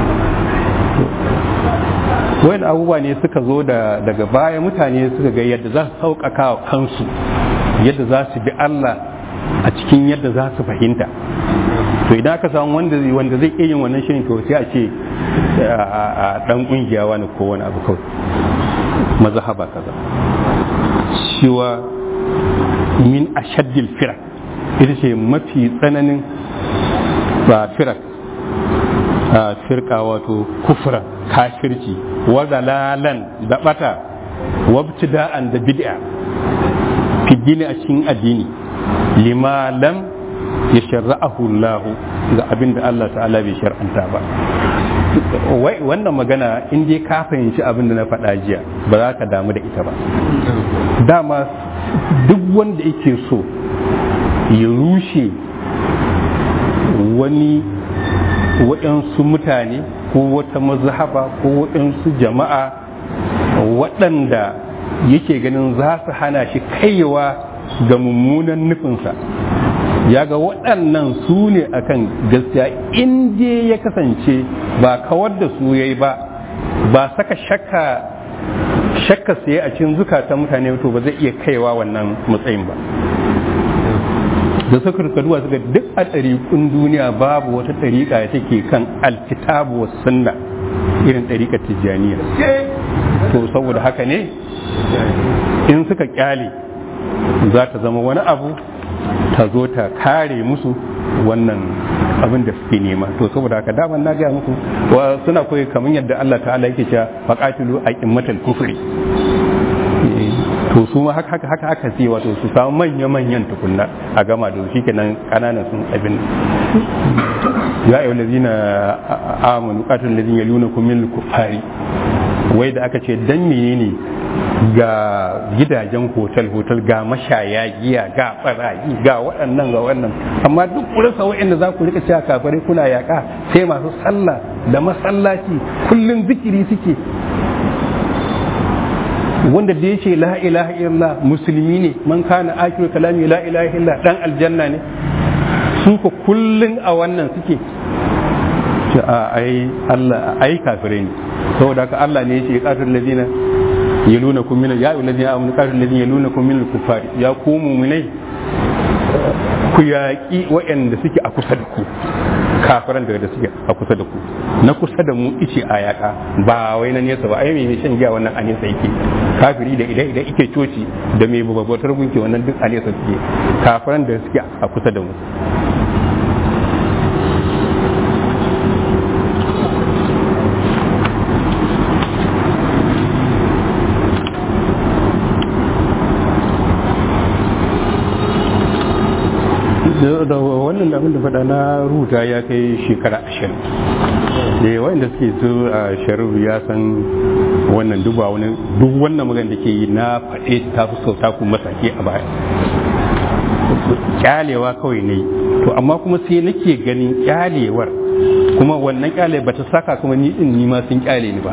wayan abubuwa ne suka zo da daga baya mutane suka ga yadda za su sauƙaƙa wa kansu yadda za su bi Allah a cikin yadda za su fahimta to idan aka samu wanda wanda zai iya yin wannan shirin to sai a ce a dan kungiya wani ko wani abu kawai mazhaba kaza shiwa min ashaddil firak ita ce mafi tsananin ba firak a firka wato kufra kafirci wa dalalan da bata wabtida'an da bid'a fi a cikin addini lima lam ya sharra'ahu Allah ga abin da Allah ta'ala bai shar'anta ba wannan magana in dai ka fahimci abin da na faɗa jiya ba za ka damu da ita ba dama duk wanda yake so ya rushe wani waɗansu mutane ko wata mazhaba ko waɗansu jama'a waɗanda yake ganin za su hana shi kaiwa ga mummunan nufinsa ya ga waɗannan su ne akan gaskiya in dai ya kasance ba kawar da su yayi ba ba saka shakka shakka sai a cikin zukatan mutane to ba zai iya kaiwa wannan matsayin ba da suka duwa suka duk a ɗariƙun duniya babu wata ɗariƙa da take kan alkitabu wa sunna irin ɗariƙar tijjaniya to saboda haka ne in suka kyale za ta zama wani abu ta zo ta kare musu wannan abin da suke nema to saboda haka daman na gaya muku wa suna koyi kamar yadda Allah ta'ala yake cewa faqatilu aqimmatal kufri to su ma haka haka haka haka sai wato su samu manya manyan tukunna a gama da shi kenan kananan sun abin ya ayyuhal ladina amanu qatil ladina yalunakum min kufari wai da aka ce dan menene ga gidajen hotel-hotel ga mashaya giya ga barayi ga waɗannan ga wannan amma duk rasa waɗanda za ku rika cewa kafare kuna yaƙa sai masu sallah da masallaci kullum zikiri suke wanda da ya ce la ilaha illallah musulmi ne man kana akiru kalami la ilaha illallah dan aljanna ne su ko kullum a wannan suke ce a ai Allah ai kafire ne saboda haka Allah ne ya ce qatil ladina yalunakum min ya ayyuhal ladina amanu qatil ladina yalunakum min al-kuffar ya ku mu'minai ku yaƙi waɗanda suke a kusa da ku kafiran da da suke a kusa da ku na kusa da mu ice a yaƙa ba wai na nesa ba ai mai shan giya wannan a nesa yake kafiri da idan idan ike coci da mai babbatar gunki wannan duk a nesa suke kafiran da suke a kusa da mu da wannan abin da faɗa na rubuta ya kai shekara ashirin da wanda suke su a sharu ya san wannan duba wani duk wannan magana da ke yi na faɗe ta fi sauta ku masake a baya kyalewa kawai ne to amma kuma sai nake ganin kyalewar kuma wannan kyale ba ta saka kuma ni din ni ma sun kyale ni ba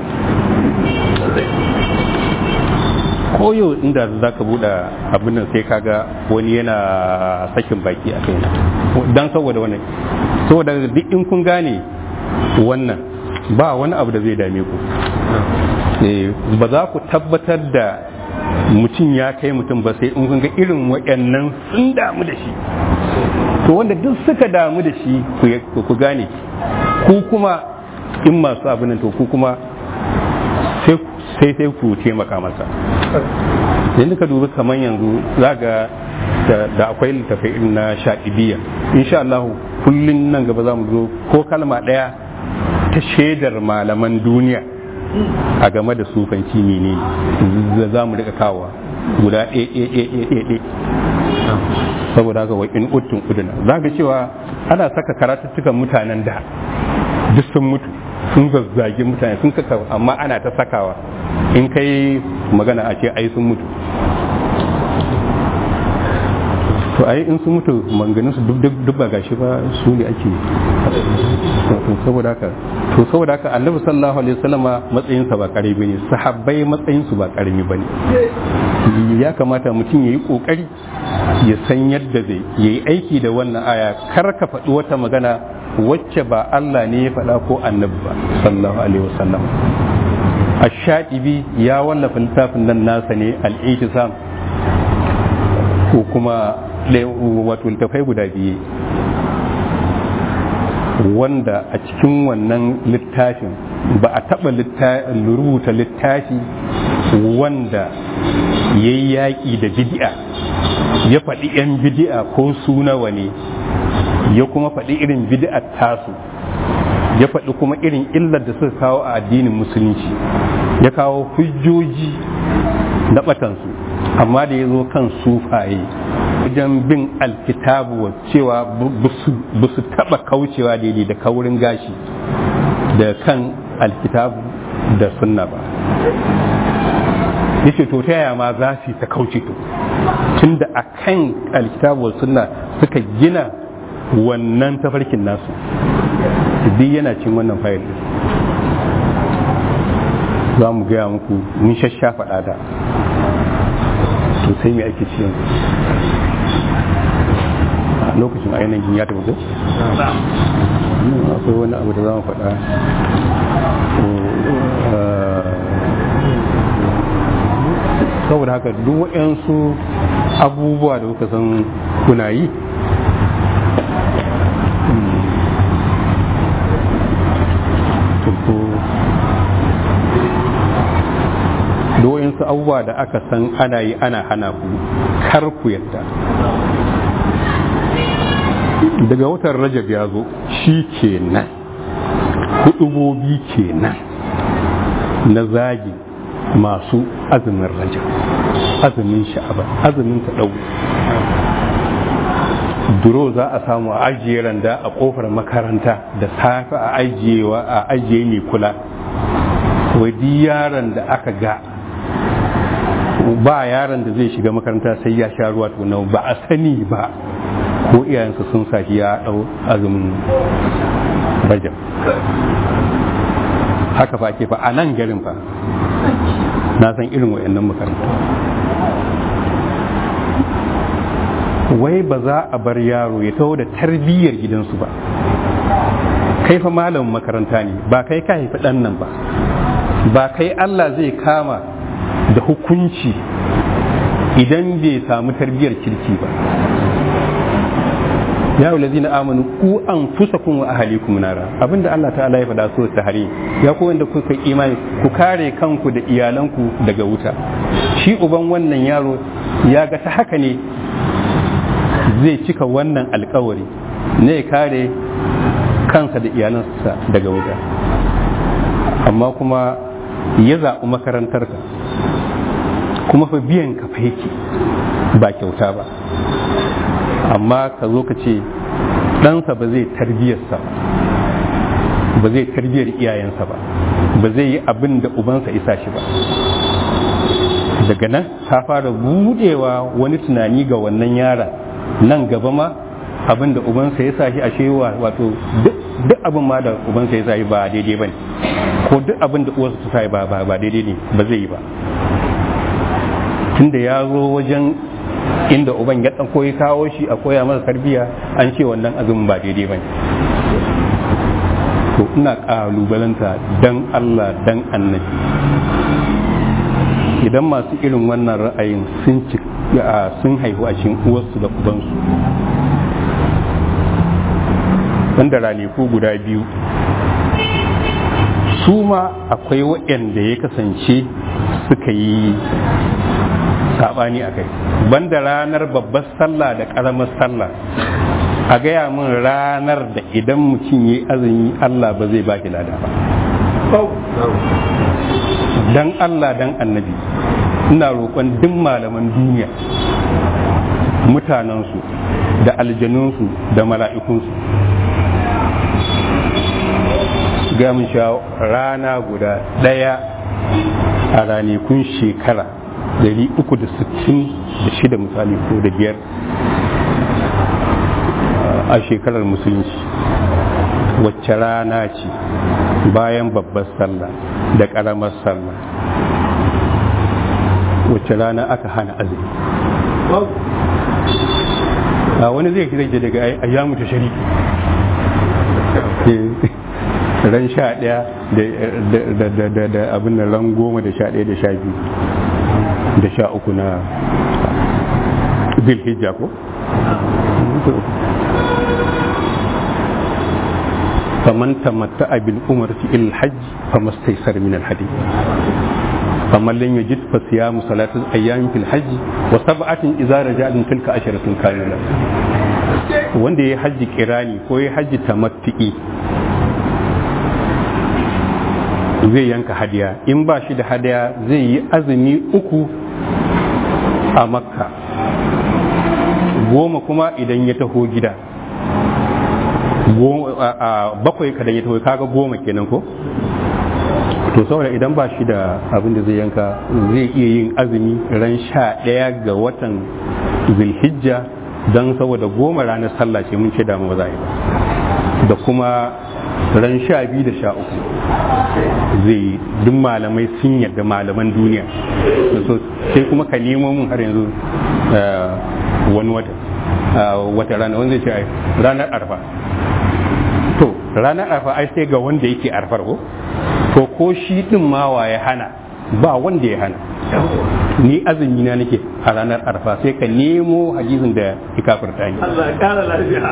koyo inda za ka buɗe abin nan sai kaga wani yana sakin baki a kai don saboda wannan saboda duk in kun gane wannan ba wani abu da zai dame ku ba za ku tabbatar da mutum ya kai mutum ba sai in kun ga irin waɗannan sun damu da shi to wanda duk suka damu da shi ku gane ku kuma in masu abin nan to ku kuma sai sai ku taimaka masa yanzu ka dubi kamar yanzu za ga da akwai littafai irin na shaɗibiya insha Allah kullum nan gaba za mu zo ko kalma ɗaya ta shaidar malaman duniya a game da sufanci ne ne za mu rika kawowa guda ɗaya saboda haka wa in uttun uduna za ga cewa ana saka karatuttukan mutanen da duk sun mutu sun zazzagi mutane sun kaka amma ana ta sakawa in kai magana a ce ai sun mutu to ai in sun mutu manganin su duk ba gashi ba su ne ake to saboda haka to saboda haka annabi sallallahu alaihi wasallama matsayin sa ba karami bane sahabbai matsayin su ba karami bane ya kamata mutum yayi kokari ya san yadda zai yayi aiki da wannan aya kar ka faɗi wata magana wacce ba Allah ne ya faɗa ko annabi ba sallallahu alaihi wasallam ash-shatibi ya wallafa littafin nan nasa ne al-ihtisam ko kuma wato littafai guda biyu wanda a cikin wannan littafin ba a taɓa rubuta littafi wanda ya yi yaƙi da bidi'a ya faɗi 'yan bidi'a ko su nawa ne ya kuma faɗi irin bid'ar tasu ya faɗi kuma irin illar da suka kawo a addinin musulunci ya kawo hujjoji na batansu amma da ya zo kan sufaye wajen bin alkitabu cewa ba su taɓa kaucewa daidai da kaurin gashi da kan alkitabu da sunna ba yace to ta yaya ma za su ta kauce to tunda a kan alkitabu sunna suka gina wannan tafarkin nasu duk yana cin wannan fayil za mu gaya muku mun shasha faɗa da to sai me ake ci yanzu a lokacin ainihin ya tafi ko? akwai wani abu da za mu faɗa saboda haka duk waɗansu abubuwa da kuka san kuna yi da waɗansu abubuwa da aka san ana yi ana hana ku kar ku yadda daga watan rajab ya zo shi kenan hudubobi kenan na zagi masu azumin rajab azumin sha'aban azumin ta duro za a samu a ajiye randa a kofar makaranta da safe a ajiyewa a ajiye mai kula wadi yaron da aka ga ba yaron da zai shiga makaranta sai ya sha ruwa tukuna ba a sani ba ko iyayensa sun sashi ya dau azumin rajab haka fa ake fa a nan garin fa na san irin wayannan makaranta wai ba za a bar yaro ya taho da tarbiyyar gidansu ba kai fa malamin makaranta ne ba kai ka haifi ɗan nan ba ba kai Allah zai kama da hukunci idan bai samu tarbiyyar kirki ba ya wulazi na amanu ku an fusa kun wa ahalikum nara abinda Allah ta'ala ya faɗa so ta hari ya ku wanda kuka imani ku kare kanku da iyalanku daga wuta shi uban wannan yaro ya ga ta haka ne zai cika wannan alkawari ne kare kansa da iyalansa daga wuta amma kuma ya zaɓi makarantarka kuma fa biyan ka fa yake ba kyauta ba amma ka zo ka ce ɗansa ba zai tarbiyarsa ba ba zai tarbiyar iyayensa ba ba zai yi abin da ubansa isa shi ba daga nan ta fara budewa wani tunani ga wannan yaron nan gaba ma abin da ubansa ya sa shi a shewa wato duk abin ma da ubansa ya sa shi ba daidai ba ne ko duk abin da uwarsa ta sa shi ba daidai ne ba zai yi ba tunda ya zo wajen inda uban ya ɗauko ya kawo shi a koya masa tarbiyya an ce wannan azumin ba daidai ba ne to ina ƙalubalanta dan Allah dan annabi idan masu irin wannan ra'ayin sun ci sun haihu a cikin uwarsu da ubansu wanda ranaku guda biyu su ma akwai waɗanda ya kasance suka yi saɓani a kai banda ranar babbar sallah da ƙaramar sallah a gaya min ranar da idan mutum ya azumi Allah ba zai ba shi lada ba dan Allah dan annabi ina roƙon duk malaman duniya mutanensu da aljanunsu da mala'ikunsu ga mun sha rana guda ɗaya a ranakun shekara 366 misali ko da biyar a shekarar musulunci wacce rana ce bayan babbar sallah da ƙaramar sallah wacce rana aka hana azumi a wani zai kira ke daga ayyamu ta shari ran sha ɗaya da abin da ran goma da sha ɗaya da sha biyu da sha uku na zilhijja ko فمن تمتع بالعمرة إلى الحج فما استيسر من الحديث فمن لم يجد فصيام ثلاثة أيام في الحج وسبعة إذا رجعتم تلك عشرة كاملة wanda ya hajji kirani ko ya hajji tamattu'i zai yanka hadiya in ba shi da hadiya zai yi azumi uku a makka goma kuma idan ya taho gida bakwai kadan ya taho kaga goma kenan ko to saboda idan ba shi da abin da zai yanka zai iya yin azumi ran sha ɗaya ga watan zulhijja don saboda goma ranar sallah ce mun ce da ba za yi ba da kuma ran sha biyu da sha uku zai yi duk malamai sun yarda malaman duniya so sai kuma ka nemo mun har yanzu wani wata wata rana wanda zai ce ranar arfa to ranar arfa ai sai ga wanda yake arfar ko to ko shi din ma wa ya hana ba wanda ya hana ni azumi na nake a ranar arfa sai ka nemo hadisin da ya kafirta ni Allah ya kara lafiya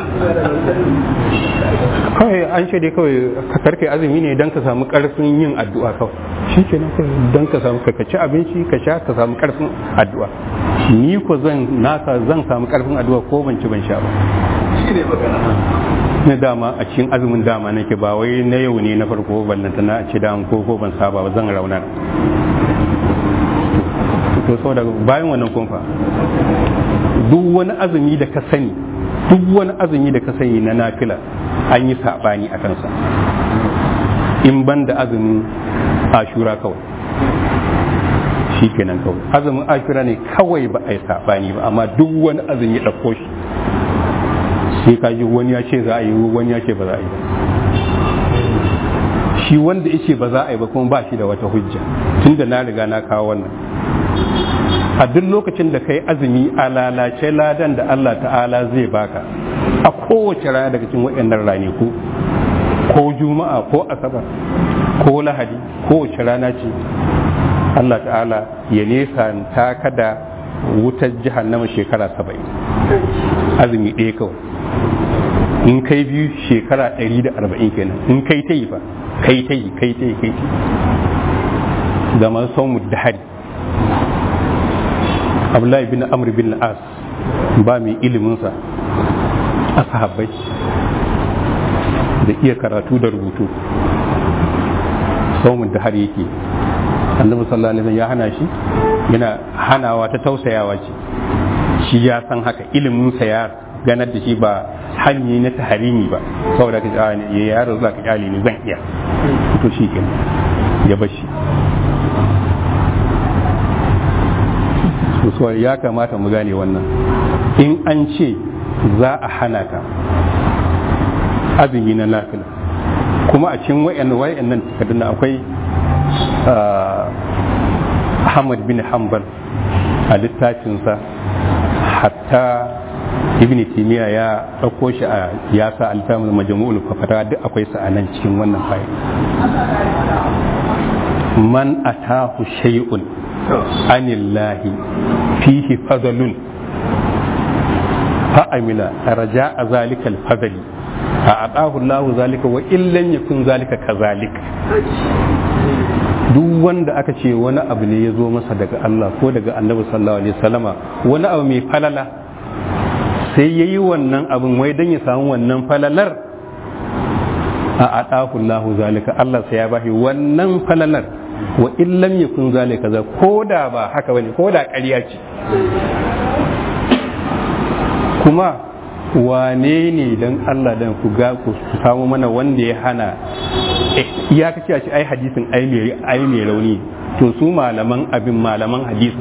kawai an shaide kawai ka karkai azumi ne don ka samu karfin yin addu'a kawai shi ke nan kawai don ka samu ka ci abinci ka sha ka samu karfin addu'a ni ko zan nasa zan samu karfin addu'a ko ban ci ban sha ba shi ne magana na dama a cikin azumin dama nake ba wai na yau ne na farko ballanta na a ci dama ko ko ban saba ba zan raunar to saboda bayan wannan kumfa duk wani azumi da ka sani duk wani azumi da ka sani na nafila an yi saɓani a kansa in ban da azumin ashura kawai shi kenan kawai azumin ashura ne kawai ba a yi saɓani ba amma duk wani azumi ya ɗauko shi sai ka ji wani ya ce za a yi wani ya ce ba za a yi ba shi wanda ya ce ba za a yi ba kuma ba shi da wata hujja tun da na riga na kawo wannan a duk lokacin da kai azumi a lalace ladan da Allah ta'ala zai baka a kowace rana daga cikin waɗannan ranaku ko juma'a ko asabar ko lahadi kowace rana ce Allah ta'ala ya nesa ta kada wutar jahannama shekara saba'in azumi ɗaya kawai in kai biyu shekara ɗari da arba'in kenan in kai ta yi fa kai ta yi kai ta yi kai ta yi ga masu son dahari abdullahi bin amr bin as ba mai iliminsa a sahabbai da iya karatu da rubutu saumun da har yake annabi sallallahu alaihi wasallam ya hana shi yana hanawa ta tausayawa ce shi ya san haka iliminsa ya ganar da shi ba hanyi na taharimi ba saboda ka ya yaro za ka kyale ni zan iya to shi ke ya bashi so ya kamata mu gane wannan in an ce za a hana ka azumi na nafila kuma a cikin wayannan wayannan takardun akwai Ahmad bin Hanbal a littafinsa hatta ibn timiya ya ɗauko shi a ya sa alfahamul majmu'ul fafata duk akwai sa a nan cikin wannan fayil man atahu shay'un anillahi fihi fadlun fa amila raja zalika al-fadli fa atahu Allahu zalika wa illan yakun zalika kazalik duk wanda aka ce wani abu ne ya zo masa daga Allah ko daga Annabi sallallahu alaihi wasallama wani abu mai falala sai ya yi wannan abin wai don ya samu wannan falalar a aɗahullahu zalika Allah sai ya bashi wannan falalar wa illam yakun zalika za ko da ba haka bane ko da ƙarya ce kuma wane ne don Allah dan ku ga ku samu mana wanda ya hana ya kace a ce ai hadisin ai mai rauni to su malaman abin malaman hadisi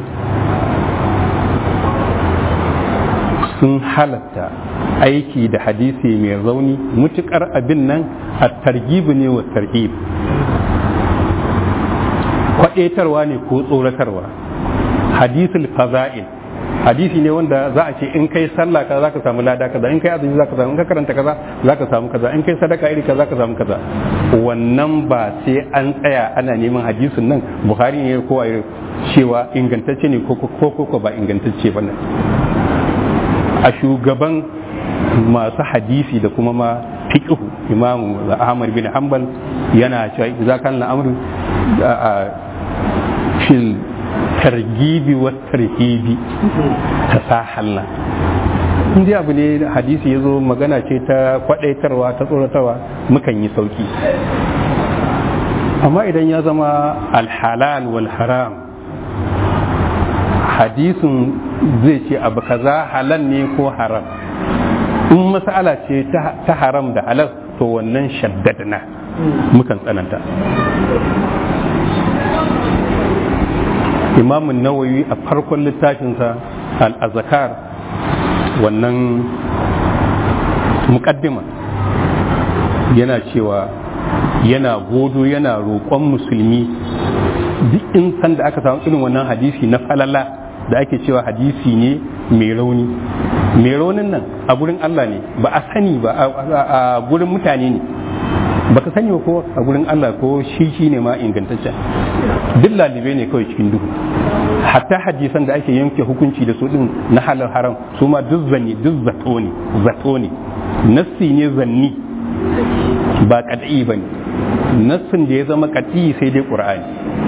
sun halatta aiki da hadisi mai rauni mutukar abin nan a targibu ne wa tarhib kwaɗetarwa ne ko tsoratarwa hadisul faza'il hadisi ne wanda za a ce in kai sallah kaza zaka samu lada kaza in kai azumi zaka samu in ka karanta kaza zaka samu kaza in kai sadaka iri kaza zaka samu kaza wannan ba sai an tsaya ana neman hadisin nan buhari ne ko a cewa ingantacce ne ko ko ko ba ingantacce ba ne a shugaban masu hadisi da kuma ma fiqhu imamu ahmad bin hanbal yana cewa idza kana al'amru fil targibi wa tarhibi tasahalna in dai abu ne hadisi ya zo magana ce ta kwadaitarwa ta tsoratarwa mukan yi sauki amma idan ya zama alhalal wal haram hadisin zai ce abu kaza halal ne ko haram in mas'ala ce ta haram da halal to wannan shaddadna mukan tsananta imamun nawawi a farkon littafinsa al-azkar wannan mukaddima yana cewa yana godo yana roƙon musulmi duk in san da aka samu irin wannan hadisi na falala da ake cewa hadisi ne mai rauni mai raunin nan a gurin Allah ne ba a sani ba a gurin mutane ne baka sani ba ko a gurin Allah ko shi shi ne ma ingantaccen duk lalibe ne kawai cikin duhu hatta hadisan da ake yanke hukunci da su din na halal haram su ma duk zanni duk zato ne zato ne nassi ne zanni ba kad'i ba ne nassin da ya zama kad'i sai dai qur'ani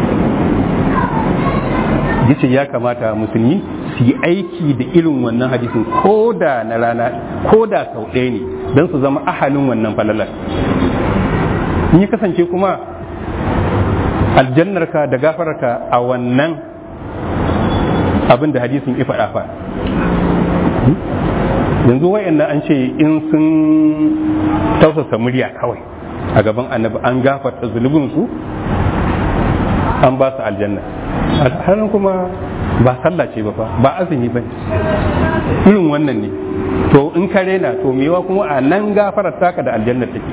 yace ya kamata musulmi su yi aiki da irin wannan hadisin ko da na rana ko da sau ɗaya ne don su zama ahalin wannan falalar in ya kasance kuma aljannarka da gafararka a wannan abin da hadisin ifa fa yanzu wayannan an ce in sun tausasa murya kawai a gaban annabi an gafarta zunubinsu an ba su aljanna alhalin kuma ba sallah ce ba fa ba azumi ba irin wannan ne to in ka rena to mewa kuma a nan gafarar taka da aljanna take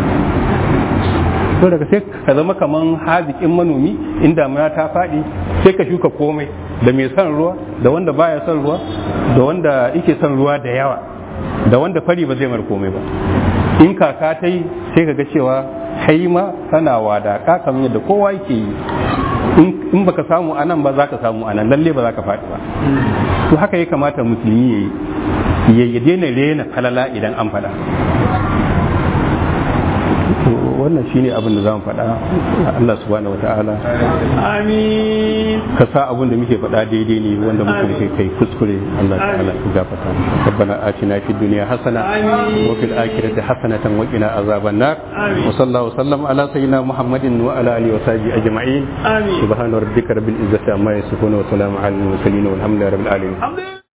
to daga sai ka zama kaman haziƙin manomi inda damuna ta faɗi sai ka shuka komai da mai son ruwa da wanda baya son ruwa da wanda yake son ruwa da yawa da wanda fari ba zai mar komai ba in kaka ta yi sai ka ga cewa kai ma kana wadaka kamar yadda kowa yake yi in baka samu a nan ba za ka samu a nan lalle ba za ka faɗi ba to haka ya kamata musulmi ya yi ya daina rena falala idan an faɗa wannan shine abin da zamu faɗa Allah subhanahu wata'ala amin ka sa abin da muke faɗa daidai ne wanda muke kai kai kuskure Allah ta'ala ya gafarta ربنا آتنا في الدنيا حسنة وفي الآخرة حسنة وقنا عذاب النار وصلى الله وسلم على سيدنا محمد وعلى آله وصحبه أجمعين آمين سبحان ربك رب العزة عما يصفون وسلام على المرسلين والحمد لله رب العالمين